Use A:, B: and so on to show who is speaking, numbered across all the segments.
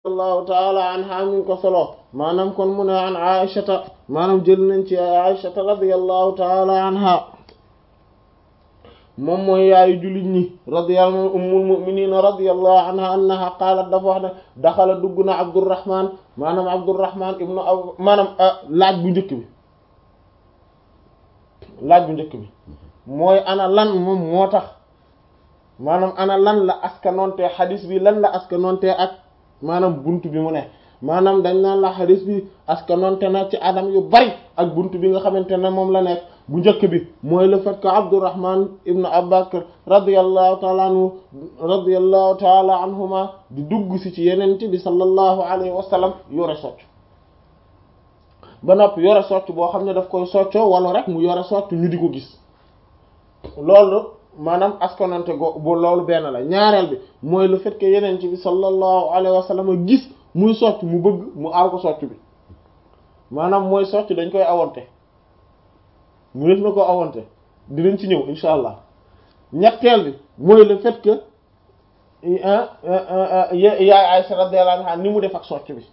A: allahu taala anha mi ngi ko solo maanaam kon mu ne an aishata maanaam jël nañ ci aishata radiyallahu taala anha moom mooy yaayu jullit ñi radiyallahu ummul mu'minina radiyallahu anha annaha qaalat dafa wax ne daxala dugg na abdurrahman maanaam abdurrahman ibnu aw maanaam laaj bu njëkk bi laaj bu njëkk bi mooy ana lan moom moo tax maanaam ana lan la askanoonte xadis bi lan la askanoonte ak maanaam buntu bi mu ne maanaam dañ naan la xadis bi askanoonte na ci adam yu bari ak buntu bi nga xamante ne moom la nekk bu njëkk bi mooy le fait que Abdurrahman ibn Abubakar radiyallahu taala anhu radiyallahu taala anhuma di dugg si ci yenente bi sallallahu alayhi wa sallam yore socc ba noppi yore socc boo xam ne daf koy soccoo wala rek mu yore socc ñu di ko gis loolu maanaam askanante go bu loolu benn la ñaareel bi mooy le fait que yeneen ci bi sallallahu alayhi wa sallam gis muy socc mu bëgg mu aal ko socc bi maanaam mooy socc dañ koy awante mu def na ko awante dinañ ci ñëw insha allah ñetteel bi mooy le fait que yaay Aisha radiyallahu anha ni mu def ak socc bi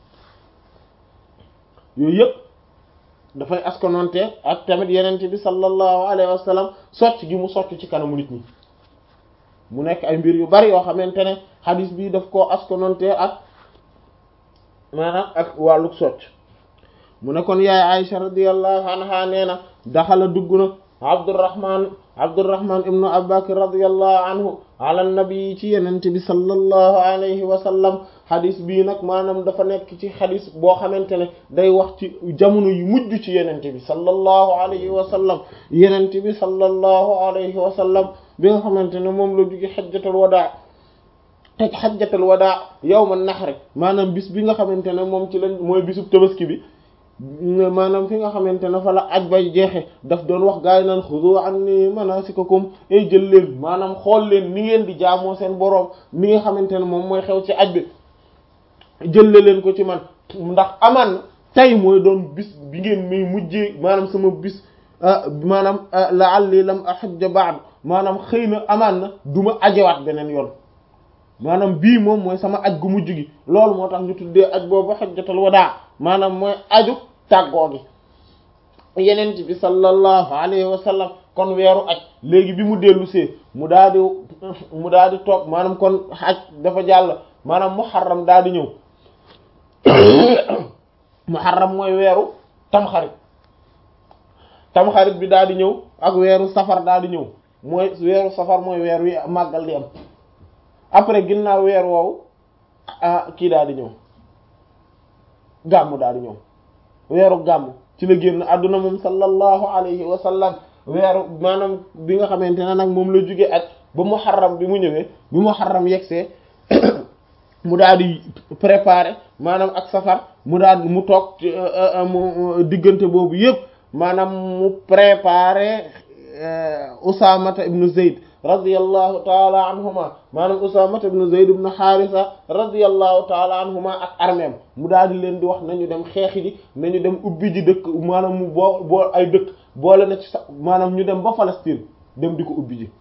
A: yooyu yëpp dafay askanonte ak tamit yenente bi sallallahu alayhi wa sallam socc gi mu socc ci kanamu nit ñi mu nekk ay mbir yu bari yoo xamante ne hadis bi daf koo askanonte ak maanaam ak wàlluk socc mu ne kon yaay Aisha radiyallahu anha nee na daxala dugg na Abdurrahman Abdurrahman ibnu Abubakar radiyallahu anhu ala nabi ci yenente bi sallallahu alayhi wa sallam xadis bii nag maanaam dafa nekk ci xadis boo xamante ne day wax ci jamono yu mujj ci yenente bi sallallahu alayhi wa sallam yenente bi sallallahu alayhi wa sallam bi nga xamante ne moom la jóge xajjatul wadaa teg xajjatul wadaa yawma naxri maanaam bis bi nga xamante ne moom ci lañ mooy bisub tabaski bi maanaam fi nga xamante ne fa la aj bay jeexe daf doon wax gaa yi naan xudu anni manasikakum ay jël leen maanaam xool leen ni ngeen di jaamoo seen boroom ni nga xamante ne moom mooy xew ci aj bi jëlle leen ko ci man ndax amaan na tey mooy doon bis bi ngeen may mujjee maanaam sama bis maanaam la'alli lam ahajja ba'd maanaam xëy na amaan na du ma ajewaat beneen yoon maanaam bii moom mooy sama aj gu mujj gi loolu moo tax ñu tuddee aj boobu hajjatul wadaa maanaam mooy aju tàggoo gi yenent bi sallallahu alayhi wa sallam kon weeru aj léegi bi mu dellu see mu daal di mu daal di toog maanaam kon aj dafa jàll maanaam muharram daal di ñëw muharram mooy weeru tamxarit tamxarit bi daal di ñëw ak weeru safar daal di ñëw mooy weeru safar mooy weer wi màggal di am après ginnaaw weer woowu ah kii daal di ñëw gàmmu daal di ñëw weeru gàmmu ci la génn àdduna moom sallallahu alayhi wa sallam weeru maanaam bi nga xamante ne nag moom la jóge ak ba muharram bi mu ñëwee bi muharram yegsee mu daal di préparer maanaam ak safar mu daal mu toog mu diggante boobu yëpp maanaam mu préparer Usaamata ibnu Zayd radiyallahu taala anhuma maanaam Usaamata ibnu Zayd ibnu Haarisa radiyallahu taala anhuma ak armeem mu daal di leen di wax nañu dem xeexi ji nañu dem ubbi ji dëkk maanaam mu boo boo ay dëkk boole na ci sax maanaam ñu dem ba Palestine dem di ko ubbi ji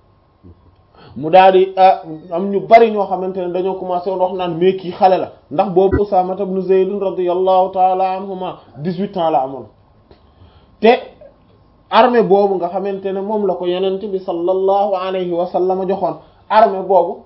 A: mu daal di am ñu bari ñoo xamante ne dañoo commencé woon wax naan mais kii xale la ndax boobu Usaamata ibnu Zayd radiyallahu taala anhuma dix-huit ans la amoon te armée boobu nga xamante ne moom la ko yenente bi sallallahu alayhi wa sallam joxoon armée boobu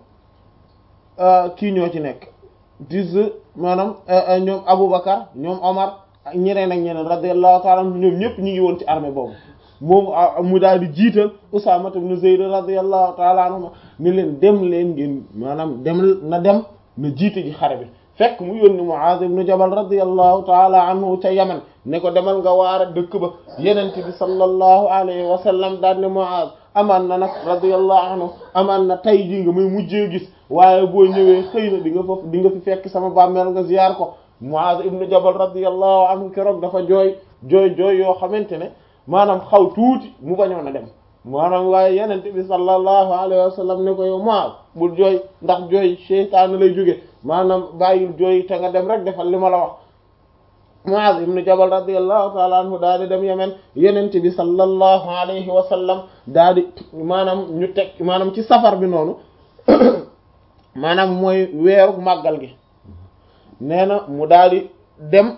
A: kii ñoo ci nekk dis maanaam ñoom Aboubacar ñoom Omar ak ñeneen ak ñeneen radiyallahu ta'ala anhum ñoom ñëpp ñi ngi woon ci armée boobu moom mu daal di jiital Usaama ibn Zayd radiyallahu ta'ala anhuma ni leen dem leen ngeen maanaam dem na dem na jiite ji xare bi fekk mu yónni Muaz ibn Jabal radiyallahu ta'ala anhu ca Yaman ne ko demal nga waara dëkk ba yenente bi sallallahu alayhi wa sallam daal ne Muaz amaan na nag radiyallahu anhu amaan na tay ji nga may mujjee gis waaye boo ñëwee xëy na di nga fa di nga fi fekk sama bàmmeel nga ziyaar ko Muaz ibn Jabal radiyallahu anhu keroog dafa jooy jooy jooy yoo xamante ne maanaam xaw tuuti mu bañoon a dem maanaam waaye yenente bi sallallahu alayhi wa sallam ne ko yow Muaz bul jooy ndax jooy seytaane lay jóge maanaam bàyyil jooy te nga dem rek defal li ma la wax Muaz ibn Jabal radiyallahu ta'ala anhu daal di dem Yemen yenente bi sallallahu alayhi wa sallam daal di maanaam ñu teg maanaam ci safar bi noonu maanaam mooy weeru màggal gi nee na mu daal di dem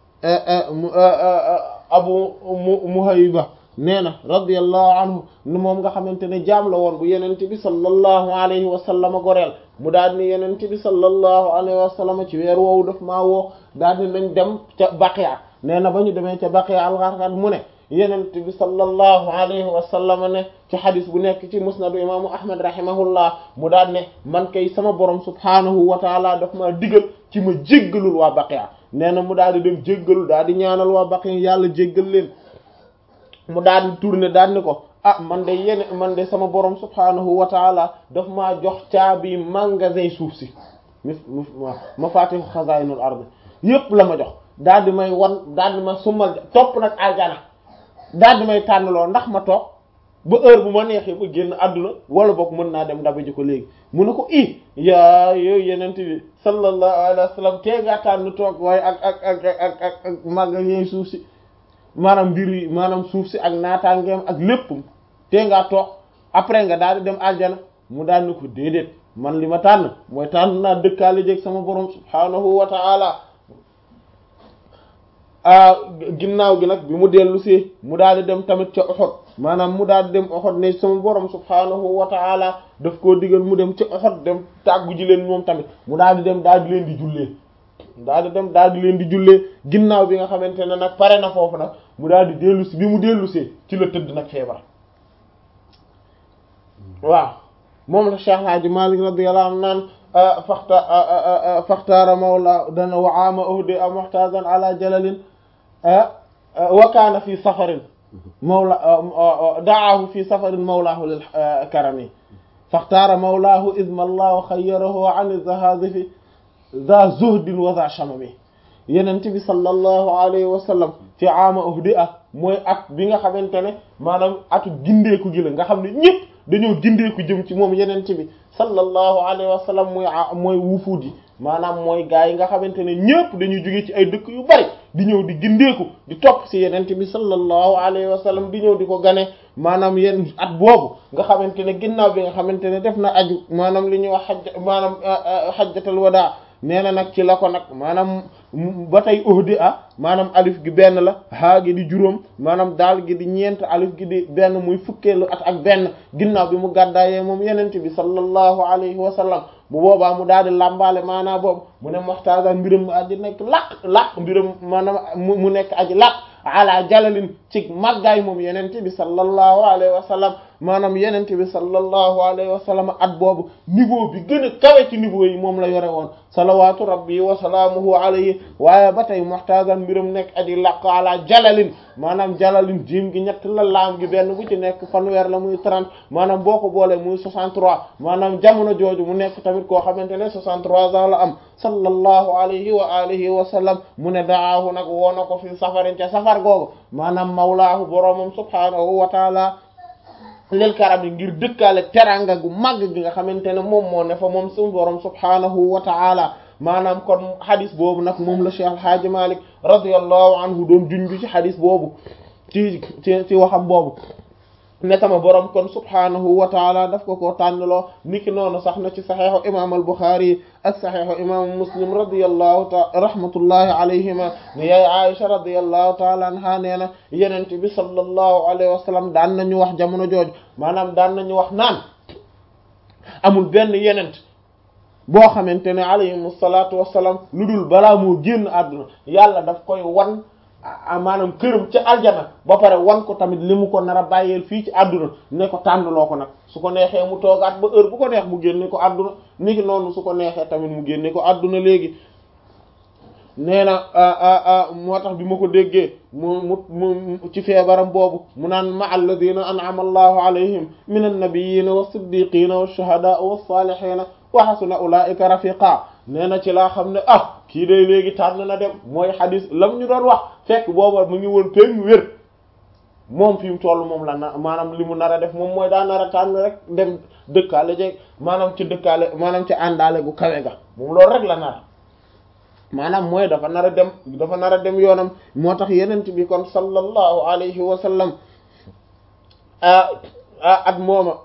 A: abu muhayba nee na radiyallahu anhu ni moom nga xamante ne jaam la woon bu yenent bi sallallahu alayhi wa sallam goreel mu daal ni yenent bi sallallahu alayhi wa sallam ci weer woowu daf maa woo daal di nañ dem ca baqiya nee na ba ñu demee ca baqiya al-gharqad mu ne yenent bi sallallahu alayhi wa sallam ne ci xadis bu nekk ci musnadu imaamu ahmad rahimahullah mu daal ne man kay sama borom subhaanahu wa taala daf maa digal ci ma jéggalul waa baqiya nee na mu daal di dem jéggalu daal di ñaanal waa baqiya yàlla jéggal leen mu daal di tourner daal ni ko ah man de yene man de sama borom subhaanahu wa taala daf maa jox caabi magasin suuf si mi ma faatihu xazaayinul ard yépp la ma jox daal di may wan daal di ma summal topp nag aljana daal di may tànnaloo ndax ma toog ba heure bu ma neexee ba génn àdduna wala boog mën naa dem dabaji ko léegi mu ne ko i yaa yooyu yenent bi sallallahu alayhi wa sallam tee ngaa tànn toog waaye ak ak ak ak ak ak magasin suuf si maanaam mbir yi maanaam suuf si ak naataangeem ak lépp tee ngaa toog après nga daal di dem aljana mu daal ni ko déedéet man li ma tànn mooy tànn naa dëkkaale jeeg sama borom subhaanahu wa ta'ala ginnaaw gi nag bi mu dellu see mu daal di dem tamit ca Uhud maanaam mu daal di dem Uhud ne sama borom subhaanahu wa ta'ala daf koo digal mu dem ca Uhud dem tàggu ji leen moom tamit mu daal di dem daal di leen di jullee daal di dem daal di leen di jullee ginnaaw bi nga xamante ne nag pare na foofu nag mu daal di dellu si bi mu dellu see ci la tëdd nag feebar waaw moom la Cheikh Hadji Malick radiyallahu anhu naan faxta faxtaara mawla dana wa aama uhdi a muhtazan ala jalalin wa kaana fi safarin mawla da'ahu fi safarin mawlaahu lil karami faxtaara mawlaahu idma allahu xayyarahu an zahazifi za zuhdin wa za shamami yenent bi sallallahu alayhi wa sallam fi aama uhdi a mooy at bi nga xamante ne maanaam atu gindeeku gi la nga xam ne ñëpp dañoo gindeeku jëm ci moom yenent bi sallallahu alayhi wa sallam mooy mooy wufuud yi maanaam mooy gaa yi nga xamante ne ñëpp dañuy jóge ci ay dëkk yu bari di ñëw di gindeeku di topp ci yenent bi sallallahu alayhi wa sallam di ñëw di ko gane maanaam yenn at boobu nga xamante ne ginnaaw bi nga xamante ne def na aju maanaam li ñuy wax xaj maanaam xajjatal wadaa nee na nag ci la ko nag maanaam ba tey uhdi a maanaam alif gi benn la haa gi di juróom maanaam daal gi di ñeent alif gi di benn muy fukkeelu at ak benn ginnaaw bi mu gàddaayee moom yenente bi sallallahu alayhi wa sallam bu boobaa mu daal di làmbaale maanaa boobu mu ne moxtaasa mbiram aji nekk laq laq mbiram maanaam mu nekk aji laq ala jalalin ci màggaay moom yenente bi sallallahu alayhi wa sallam maanaam yenente bi sallallahu alayhi wa sallam at boobu niveau bi gën a kawe ci niveau yi moom la yore woon salawatu rabbi wa salaamuhu alayhi waaye ba tey muhtazan mbiram nekk aji laq ala jalalin maanaam jalalin jiim gi ñett la laam gi benn bu ci nekk fanweer la muy 30 maanaam boo ko boolee muy 63 maanaam jamono jooju mu nekk tamit koo xamante ne 63 ans la am sallallahu alayhi wa alihi wa sallam mu ne daahu nag woona ko fi safarin ca safar googu maanaam mawlaahu boroomam subhaanahu wa taala lil karami ngir dëkkaale teranga gu màgg gi nga xamante ne moom moo ne fa moom suñu borom subhaanahu wa taala maanaam kon xadis boobu nag moom la Cheikh Alhaaji Malik radiyallahu anhu doon junju ci xadis boobu ci ci ci waxam boobu ne sama borom kon subhaanahu wa taala daf ko koo tànnaloo niki noonu sax na ci saxeexu imam al Buxaari ak saxeexu imam Muslim radiyallahu ta rahmatullahi alayhima ne yaay Aisha radiyallahu taala anha nee na yenent bi sallallahu alayhi wa sallam daan nañu wax jamono jooju maanaam daan nañu wax naan amul benn yenent boo xamante ne alayhim salaatu wassalaam lu dul balaa moo génn àdduna yàlla daf koy wan maanaam këram ca aljana ba pare wan ko tamit li mu ko nar a bàyyeel fii ci àdduna ne ko tànnloo ko nag su ko neexee mu toogaat ba heure bu ko neex mu génne ko àdduna niki noonu su ko neexee tamit mu génne ko àdduna léegi nee na moo tax bi ma ko déggee mu mu mu ci feebaram boobu mu naan ma alladina an'ama allahu alayhim min annabiyina wa siddiqina wa shuhada wa salihina wa hasuna ulaika rafiqa nee na ci laa xam ne ah kii day léegi tànn na dem mooy xadis lam ñu doon wax fekk booba mu ngi woon péng wér moom fi mu toll moom la na maanaam li mu nar a def moom mooy daa nar a tànn rek dem dëkkaale jeg maanaam ci dëkkaale maanaam ci àndaale gu kawe ga moom loolu rek la nar maanaam mooy dafa nar a dem dafa nar a dem yoonam moo tax yenent bi kon sallallahu alayhi wa sallam at mooma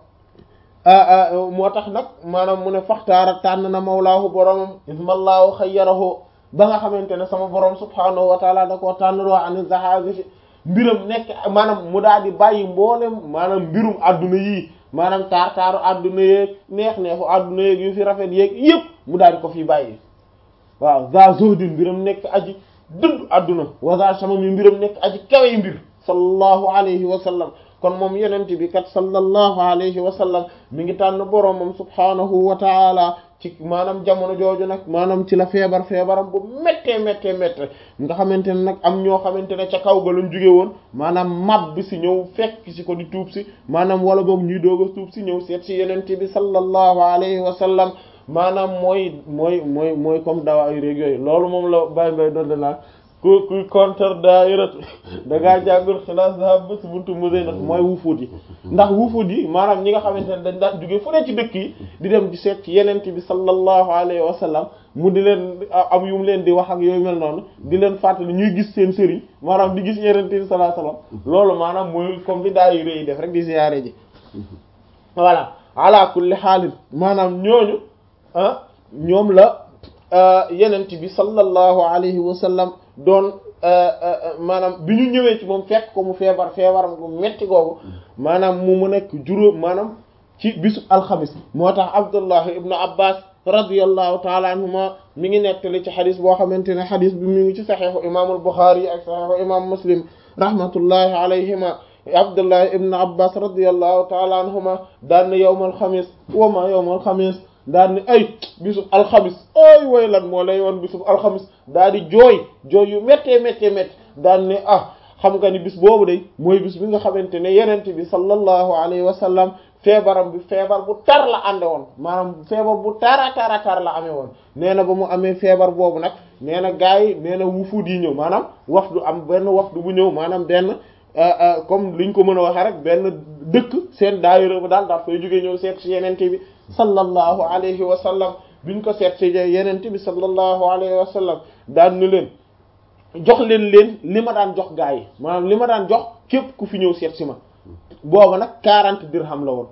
A: moo tax nag maanaam mu ne faxtaara tànn na mawlaahu boromam ismallaahu xayyarahu ba nga xamante ne sama borom subhaanahu wa taala da koo tànnaloo ani zahazifi mbiram nekk maanaam mu daal di bàyyi mboolem maanaam mbirum adduna yii maanaam taar taaru adduna yeeg neex neexu adduna yeeg yu fi rafet yeeg yëpp mu daal di ko fi bàyyi waaw za zuhdin mbiram nekk aji dëdd adduna wa za shamami mbiram nekk aji kawe mbir sallallahu alayhi wa sallam kon moom yenente bi kat sallallahu alayhi wa sallam mi ngi tànn boroomam subhaanahu wa taala ci maanaam jamono jooju nag maanaam ci la feebar feebaram bu méttee méttee méttee nga xamante ne nag am ñoo xamante ne ca kaw ga lañ jóge woon maanaam mab bi si ñëw fekk si ko di tuub si maanaam wala boog ñuy doog a tuub si ñëw seet si yenente bi sallallahu alayhi wa sallam maanaam mooy mooy mooy mooy comme dawa ay réeg yooyu loolu moom la bay bay doon naa ku kuy contre daayiratu da ngaa jàngul xilaas dahab ba si buntu musée nag mooy wufuut yi ndax wufuut yi maanaam ñi nga xamante ne dañ daan jóge fu ne ci dëkk yi di dem di seet ci yenent bi sallallahu alayhi wa sallam mu di leen am yu mu leen di wax ak yooyu mel noonu di leen fàttali ñuy gis seen sëriñ maanaam di gis yenent bi sallallahu alayhi wa sallam loolu maanaam mooy comme li daayira yi def rek di ziyaare ji voilà ala kulli xaalin maanaam ñooñu ah ñoom la yenent bi sallallahu alayhi wa sallam doon maanaam bi ñu ñëwee ci moom fekk ko mu feebar feebaram bu metti googu maanaam mu mu nekk juróom maanaam ci bisu alxamis moo tax Abdullah ibnu Abbas radiyallahu taala anhuma mi ngi nettali ci xadis boo xamante ne xadis bi mi ngi ci saxeexu imaamul Buxaari ak saxeexu imaam Muslim rahmatullahi alayhima Abdullah ibnu Abbas radiyallahu taala anhuma daan na yawmal xamis wa ma yawmal xamis daal ni ay bisub alxamis ay way lan moo lay woon bisub alxamis daal di jooy jooy yu méttee méttee métti daal ne ah xam nga ni bis boobu day mooy bis bi nga xamante ne yenent bi sallallahu alayhi wa sallam feebaram bi feebar bu tar la ànde woon maanaam feebar bu tara tara tar la amee woon nee na ba mu amee feebar boobu nag nee na gars yi nee na wufuut yi ñëw maanaam wafdu am benn wafdu bu ñëw maanaam benn comme liñ ko mën a waxee rek benn dëkk seen daayira ba daal daal fay jógee ñëw seet ci yenente bi sallallahu alayhi wa sallam biñ ko seet ci yenente bi sallallahu alayhi wa sallam daan ni leen jox leen leen li ma daan jox gaa yi maanaam li ma daan jox képp ku fi ñëw seet si ma booba nag quarante dirham la woon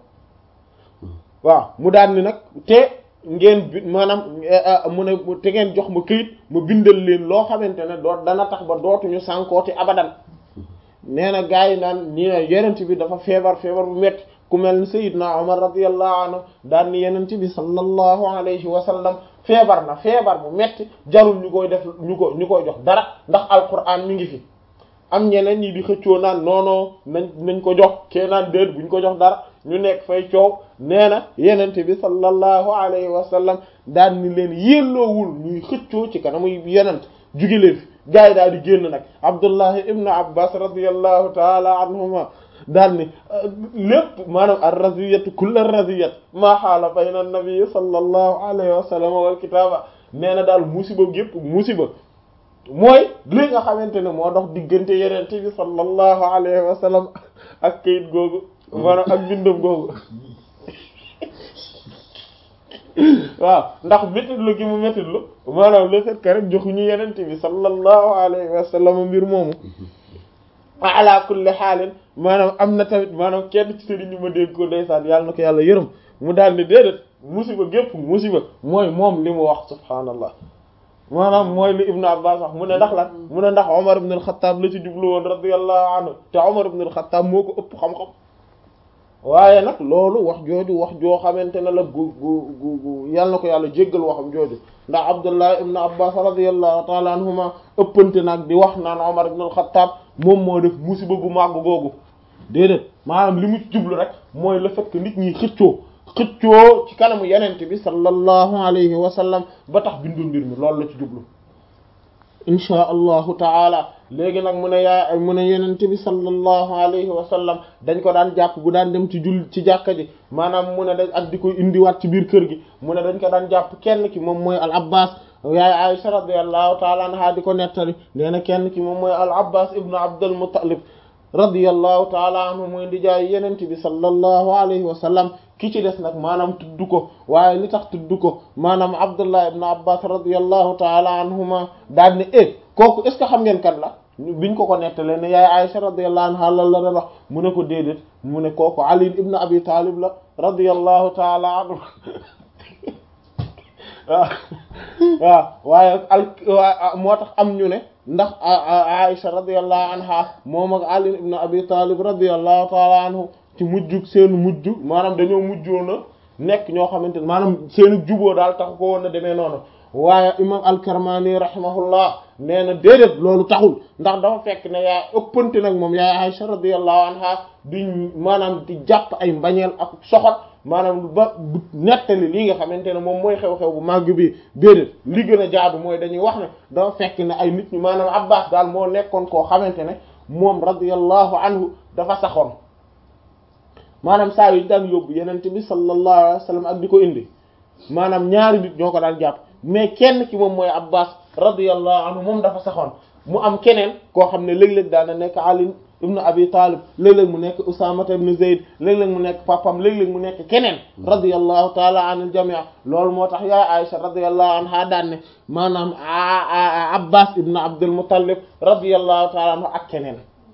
A: waaw mu daan ni nag te ngeen bi maanaam mu ne te ngeen jox ma këyit ma bindal leen loo xamante ne doo dana tax ba dootuñu sànkooti abadan nee na gaa yi naan ñi ne yenent bi dafa feebar feebar bu metti ku mel ni Seydina Omar radiyallahu anhu daan ni yenent bi sallallahu alayhi wa sallam feebar na feebar bu metti jarul ñu koy def ñu ko ñu koy jox dara ndax alquran mi ngi fi am ñeneen ñi di xëccoo naan noono nañ nañ ko jox kee naan déet buñ ko jox dara ñu nekk fay coow nee na yenent bi sallallahu alayhi wa sallam daan ni leen yelloowul ñuy xëccoo ci kanamu yenent juge leen fi gaa yi daal di génn nag abdullahi ibnu abbas radiallahu taala anhuma daal ni lépp maanaam ar raziyatu kulla raziyat maa xaala bayna nabii sallallahu alayhi wa sallam wal kitaaba nee na daal musiba gépp musiba mooy li nga xamante ne moo dox diggante yenente bi sallallahu alayhi wa sallam ak kayit googu maanaam ak bindam googu waaw ndax métitlu gi mu métitlu maanaam le fait que rek joxuñu yenente bi sallallahu alayhi wa sallam mbir moomu ala kulli xaalin maanaam am na tamit maanaam kenn ci sëriñ ñu ma dégg ko ndeysaan yàlla na ko yàlla yërëm mu daal ne déedéet musiba gépp musiba mooy moom li mu wax subhaanallah maanaam mooy li ibnu abbas wax mu ne ndax lan mu ne ndax omar ibn al-Khattab la ci jublu woon radiyallahu anhu te omar ibn al-Khattab moo ko ëpp xam-xam waaye nag loolu wax jooju wax joo xamante ne la gu gu gu gu yàlla na ko yàlla jéggal waxam jooju ndax abdullah ibn abbas radiyallahu taala anhuma ëppante nag di wax naan omar ibn al-Khattab moom moo def musiba gu màgg googu déedéet maanaam li mu jublu rek mooy le fait que nit ñi xëccoo xëccoo ci kanamu yenente bi sallallahu alayhi wa sallam ba tax bindul mbir mi loolu la ci jublu inchaa allahu taala léegi nag mu ne yaa mu ne yenente bi sallallahu alayhi wa sallam dañ ko daan jàpp bu daan dem ci jul ci jàkka ji maanaam mu ne dañ ak di koy indiwaat ci biir kër gi mu ne dañ ko daan jàpp kenn ki moom mooy al abbas yaay Aisha radiyallahu taala anha di ko nettali nee na kenn ki moom mooy al abbas ibnu abdul muttalib radiyallahu taala anhu mooy di jaay yenente bi sallallahu alayhi wa sallam ki ci des nag maanaam tudd ko waaye li tax tudd ko maanaam abdullah ibn abbas radiyallahu taala anhuma daal ne e kooku est ce que xam ngeen kan la biñ ko ko nettalee ne yaay Aisha radiyallahu anha lan la doon wax mu ne ko déedéet mu ne kooku ali ibn abi talib la radiyallahu taala anhu waaw waaw waaye al moo tax am ñu ne ndax Aisha radiyallahu anha moom ak Ali ibn Abi Talib radiyallahu ta'ala anhu ci mujjug seen mujj maanaam dañoo mujjoon a nekk ñoo xamante ne maanaam seenu juboo daal taxu ko woon a demee noonu waaye imam al-Karmani rahimahullah nee na déedéet loolu taxul ndax dafa fekk ne yaa ëppante nag moom yaay Aisha radiyallahu anha di maanaam di jàpp ay mbañeel ak soxot maanaam ba nettali lii nga xamante ne moom mooy xew-xew bu màgg bi déedéet li gën a jaadu mooy dañuy wax ne dafa fekk ne ay nit ñi maanaam Abbas daal moo nekkoon koo xamante ne moom radiyallahu anhu dafa saxoon maanaam saa yu daan yóbbu yenente bi sallallahu alayhi wa sallam ak di ko indi maanaam ñaari nit ñoo ko daan jàpp mais kenn ki moom mooy Abbas radiyallahu anhu moom dafa saxoon mu am keneen koo xam ne léeg-léeg daan na nekk Ali ibn Abi Talib léeg-léeg mu nekk Usama ibn Zayd léeg-léeg mu nekk papam léeg-léeg mu nekk keneen radiyallahu taala anil jami' loolu moo tax yaay Aisha radiyallahu anha daan ne maanaam Abbas ibn Abdul Muttalib radiyallahu taala anhu ak keneen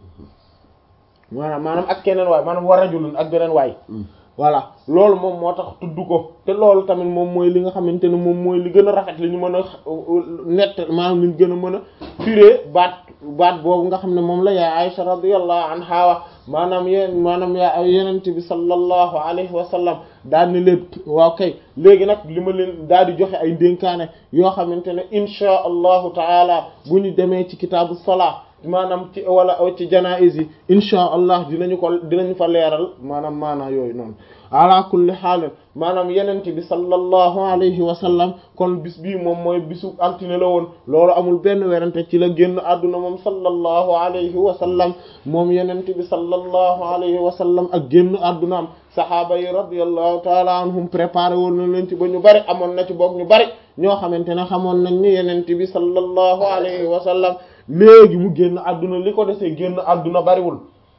A: maanaam maanaam ak keneen waay maanaam wa rajulun ak beneen waay voilà loolu moom moo tax tudd ko te loolu tamit moom mooy li nga xamante ne moom mooy li gën a rafet li ñu mën a nett maanaam li ñu gën a mën a firee baat baat boobu nga xam ne moom la yaay Aisha radiyallahu anha wa maanaam yéen maanaam yaa yenente bi sallallahu alayhi wa sallam daal ni leen waaw kay léegi nag li ma leen daal di joxe ay ndénkaane yoo xamante ne inchaa allahu taala bu ñu demee ci kitaabu salaa maanaam ci wala ci janaiz yi inchaa allah dinañu ko dinañu fa leeral maanaam maanaa yooyu noonu ala kulli xaal maanaam yenente bi sallallahu alayhi wa sallam kon bis bii moom mooy bisu altine la woon loolu amul benn werante ci la génn àdduna moom sallallahu alayhi wa sallam moom yenente bi sallallahu alayhi wa sallam ak génn àddunaam sahaaba yi radiyallahu taala anhum préparé woon na leen ci ba ñu bari amoon na ci boog ñu bari ñoo xamante ne xamoon nañ ni yenente bi sallallahu alayhi wa sallam léegi mu génn àdduna li ko desee génn àdduna bariwul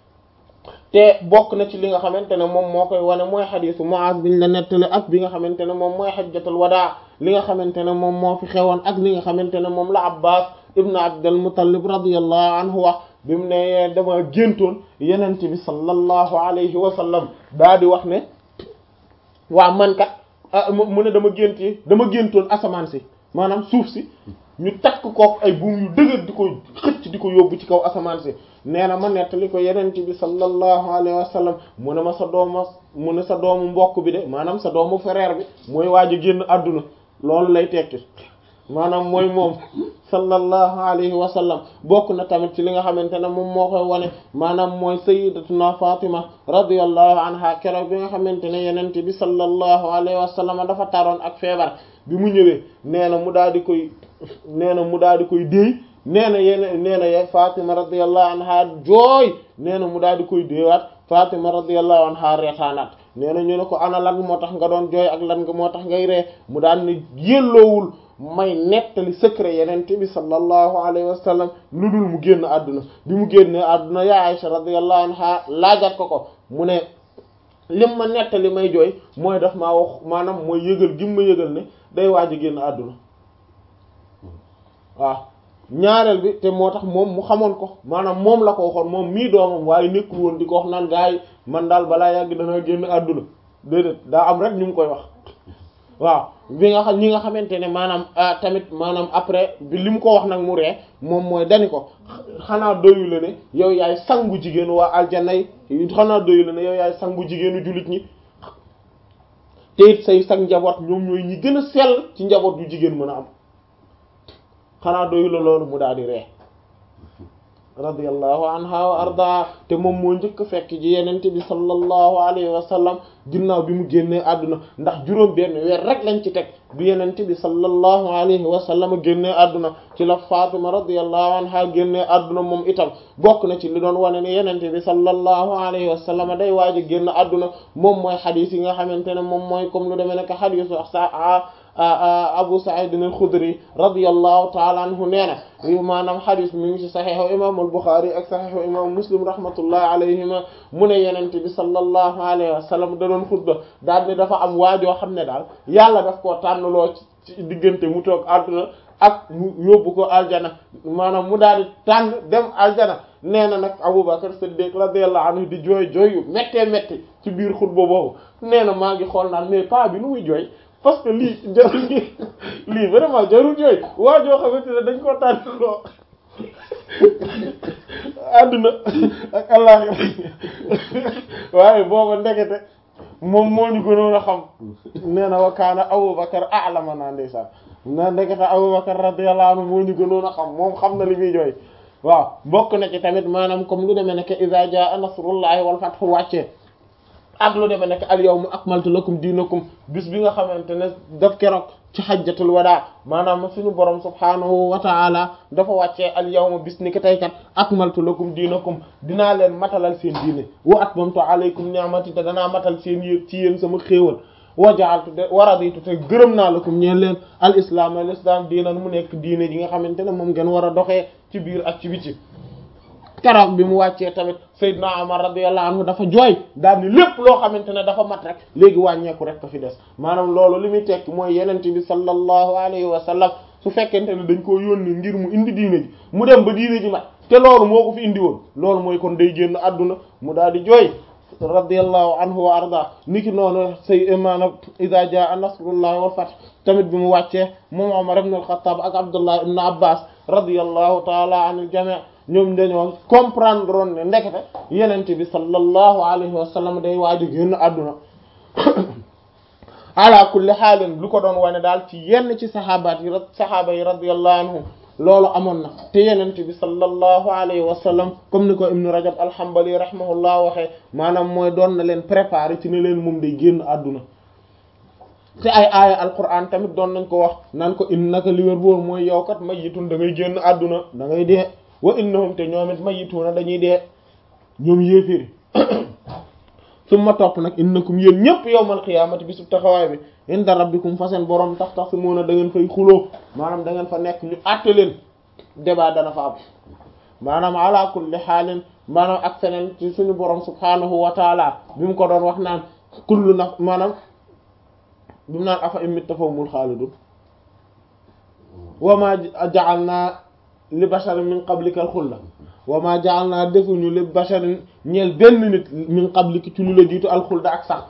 A: te bokk na ci li nga xamante ne moom moo koy wane mooy xadiisu Muaz biñ la nettali ak bi nga xamante ne moom mooy xajjatul wadaa li nga xamante ne moom moo fi xewoon ak li nga xamante ne moom la Abbas ibn Abdul Muttalib radiyallahu anhu wax bi mu ne dama géntoon yenent bi sallallahu alayhi wa sallam daa di wax ne waa man kat mu ne dama génti dama géntoon asamaan si maanaam suuf si ñu takk kook ay buum yu dëgër di ko xëcc di ko yóbbu ci kaw asamaan si nee na ma nettali ko yenent bi sallallahu alayhi wa sallam mu ne ma sa dooma mu ne sa doomu mbokk bi de maanaam sa doomu frère bi mooy waaj a génn àdduna loolu lay tekki maanaam mooy moom sallallahu alayhi wa sallam bokk na tamit ci li nga xamante ne moom moo koy wane maanaam mooy sayyidatuna Fatima radiyallahu anha keroog bi nga xamante ne yenente bi sallallahu alayhi wa sallam dafa taroon ak feebar bi mu ñëwee nee na mu daal di koy nee na mu daal di koy déey nee na yene nee na ye Fatima radiyallahu anha jooy nee na mu daal di koy déewaat Fatima radiyallahu anha reetaanaat nee na ñu ne ko ana lan moo tax nga doon jooy ak lan nga moo tax ngay ree mu daan ne yelloowul may nettali secret yenente bi sallallahu alayhi wa sallam lu dul mu génn àdduna bi mu génne àdduna ya Aisha radiyallahu anha laajaat ko ko mu ne lim ma nettali may jooy mooy daf maa wax maanaam mooy yëgal gim ma yëgal ne day waaj a génn àdduna waaw ñaareel bi te moo tax moom mu xamoon ko maanaam moom la ko waxoon moom mii doomam waaye nekkul woon di ko wax naan gaa yi man daal balaa yàgg dana génn àdduna déedéet daa am rek ñu ngi koy wax waaw bi nga xam ñi nga xamante ne maanaam tamit maanaam après bi li mu ko wax nag mu ree moom mooy dani ko xanaa doyu la ne yow yaay sangu jigéenu waa aljanna yi xanaa doyu la ne yow yaay sangu jigéenu jullit ñi te it say sang njaboot ñoom ñooy ñi gën a sell ci njaboot yu jigéen mën a am xanaa doyu la loolu mu daal di ree radiyallahu anha wa arda te moom moo njëkk fekk ji yenente bi sallallahu alayhi wa sallam ginnaaw bi mu génnee àdduna ndax juróom benn weer rek lañ ci teg bi yenente bi sallallahu alayhi wa sallam génnee àdduna ci la Fatima radiyallahu anha génnee àdduna moom itam bokk na ci li doon wane ne yenente bi sallallahu alayhi wa sallam day waaj a génn àdduna moom mooy xadiis yi nga xamante ne moom mooy comme lu demee nekk xadiisu sa Abu Sa'id al-Khudri radiyallahu ta'ala anhu nee na maanaam xadis mi ngi ci saxiixu imam al-Bukhari ak saxiixu imam Muslim rahmatullahi alayhima mu ne yenente bi sallallahu alayhi wa sallam da doon xutba daal ne dafa am waajoo xam ne daal yàlla daf koo tànnloo ci diggante mu toog àdduna ak mu yóbbu ko aljana maanaam mu daal di tànn dem aljana nee na nag Abubakar Siddiq radiyallahu anhu di jooy jooy yu méttee métti ci biir xutba boobu nee na maa ngi xool naan mais pas bi nu muy jooy parce que lii jarul lii vraiment jarul jooy waa joo xamante ne dañ koo tànn loo àdduna ak àllaxira waaye booba ndekete moom moo ñu gënoon a xam nee na wa kaana Abubakar a'lama naa ndeysaan na ndekete Abubakar radiyallahu anhu moo ñu gënoon a xam moom xam na li muy jooy waaw bokk na ci tamit maanaam comme lu demee nekk iza jaa nasrullahi wal fathu wàccee ak lu demee nekk al yawma akmaltu lakum diinakum bis bi nga xamante ne daf keroog ci xajjatul wadaa maanaam suñu borom subhaanahu wa ta'ala dafa wàccee al yawma bis ni ki tey kat akmaltu lakum diinakum dinaa leen matalal seen diine wa atmamtu alaykum ni'mati te danaa matal seen yéeg ci yéen sama xéewal wa ja'altu de wa raditu te gërëm naa lakum ñeen leen al islam al islam diinan mu nekk diine ji nga xamante ne moom ngeen war a doxee ci biir ak ci biti keroog bi mu wàccee tamit Seydina Omar radiyallahu anhu dafa jooy daal ni lépp loo xamante ne dafa mat rek léegi wàññeeku rek ko fi des maanaam loolu li muy tekki mooy yenente bi sallallahu alayhi wa sallam su fekkente ne dañ koo yónni ngir mu indi diine ji mu dem ba diine ji mat te loolu moo ko fi indi woon loolu mooy kon day génn àdduna mu daal di jooy radiyallahu anhu wa arda niki noonu say maanaam iza jaa nasrullahi wal fath tamit bi mu wàccee moom Omar ibn al-Khattab ak Abdullah ibn Abbas radiyallahu taala anil jami' ñoom dañoo comprendre woon ne ndekete yenente bi sallallahu alayhi wa sallam day waaju génn àdduna ala kulli xaalin lu ko doon wane daal ci yenn ci saxaabaat yi saxaaba yi radiyallahu anhum loolu amoon na te yenente bi sallallahu alayhi wa sallam comme ni ko ibnu rajab alhambali rahimahullah waxee maanaam mooy doon na leen préparer ci ne leen moom day génn àdduna te ay aaya alquran tamit doon nañ ko wax naan ko innaka li wér boor mooy yow kat mayyitun da ngay génn àdduna da ngay dee wa innahum te ñoom it mayyituna dañuy dee ñoom yéeféri summa topp nag innakum yéen ñëpp yawmal qiyaamati bisu taxawaay bi inda rabbikum fa seen borom tax tax si moona da ngeen fay xuloo maanaam da ngeen fa nekk ñu àtte leen débat dana fa am maanaam ala kulli xaalin maanaam ak feneen ci suñu borom subhaanahu wa taala bi mu ko doon wax naan kullu naf maanaam bi mu naan afa imit tafawmul xaalidun wa ma ja'alna li basharin min qablika al xulla wa ma ja'alna defuñu li basharin ñeel benn nit min qablika ci lu la jiitu al xulda ak sax